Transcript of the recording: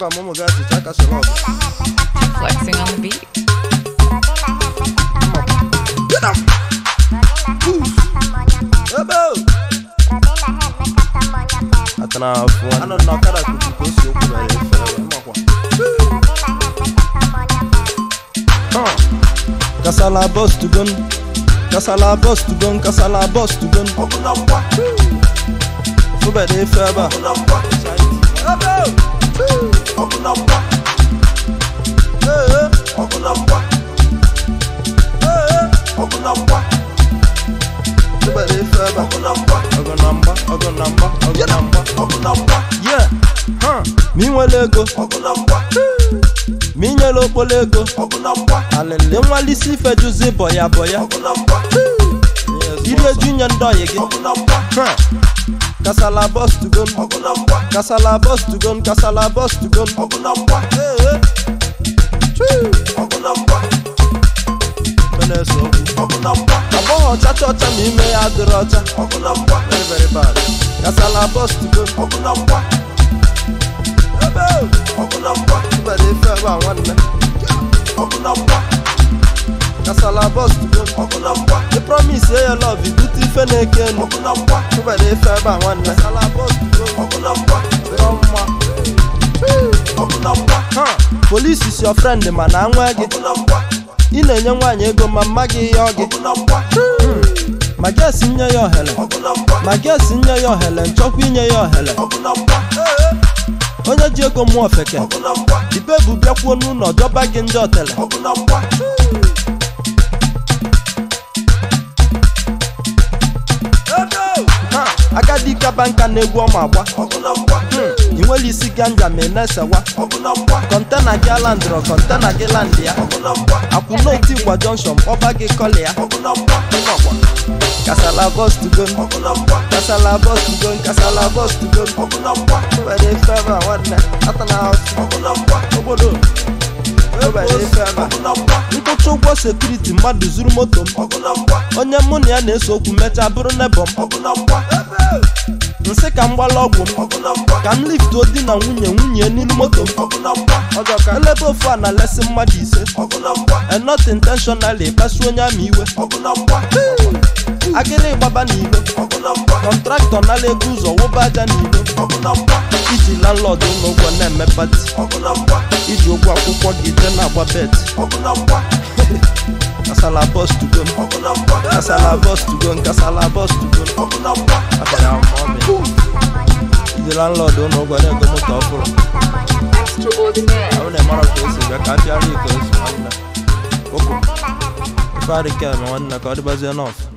ka m ụmụ gị achịcha kasịrị ọgụ Flexing on the beat. ebe o atana afụ anọ na ọkada kuku ka o si okwu na ya efere wee makwa Huh. kasala bus to gun kasala bus to gun kasala bus to gun fụbede efe ebe a ebe o Ee, ee. Ee, ee. fụbede efe ebe a ọgụ na mgba ọgụ na mgba ọgụ na mgba yeah huh. ma ị nwere ego ma ị nyere okporo ego alịlị nwalisi ife juzi bọya bọya iri eju nye ndị ọyị gị Huh. kasala bus to gon kasala bus to gon kasala bus to gon Ee, ee. Chuu. Ife na-ese okwu agbọghọ chacha ọcha ma ime ya adịrị ọcha very very bad kasala bus to gon ebe o ibere ife ebe a nwanne kasala bus to gon the promise ye your love ibute ife na-eke enu ibere ife ebe a nwanne kasala bus to gon dịrọ mma Ha, polisi is your friend mana anwa gị ị na-enye nwaanyị ego ma mma gị yọọ gị ma gesi nye ya ohere ma gesi nye ya ohere nchọkwa inye ya ohere onye ji ego mụọ ofeke ibe bụ bịakwuo n'ụlọ dọba gị ndị otele Ha, agadi kaba nka na-egwu ọma agba ị nwere isi ganja ma ị na-esewa kọntena gị alandịrọ kọntena gị landị ya akwụnoti gwa jọnshọn kpọba gị kọlị ya Nnọkwa. kasala bọs tugon kasala bọs tugon kasala bọs tugon were ife ebe a nwanne atana haụsụ obodo were ife ebe a nkwụcha ụgwọ sekuriti mmadụ zuru moto m onye mụ na ya na-ese okwu mechaa bụrụ nebọ m nsị ka m gbala ọgwụ m ka m liftuo di na nwunye nwunye n'iru moto m ọjọ ka elebe ofu a na lesi mmadụ ise and not intentionally kpasu onye ama iwe agịrị gbaba n'ilo kọntraktọ nala ego ụzọ wụba aja n'ilo iji landlord ụlọ ụgwọ na-eme pati iji ụgwọ akwụkwọ gị jee na-agba bet kasala bus to go kasala bus to go kasala bus to go abịara m ọmị iji landlord ụlọ ụgwọ na-ego moto ọhụrụ Extraordinaire. ahụ na-emara ka o si bịa ka a pịara iko osu nwanne ụkwụ ife adịka eme nwanne ka ọ dịbazie n'ọfụ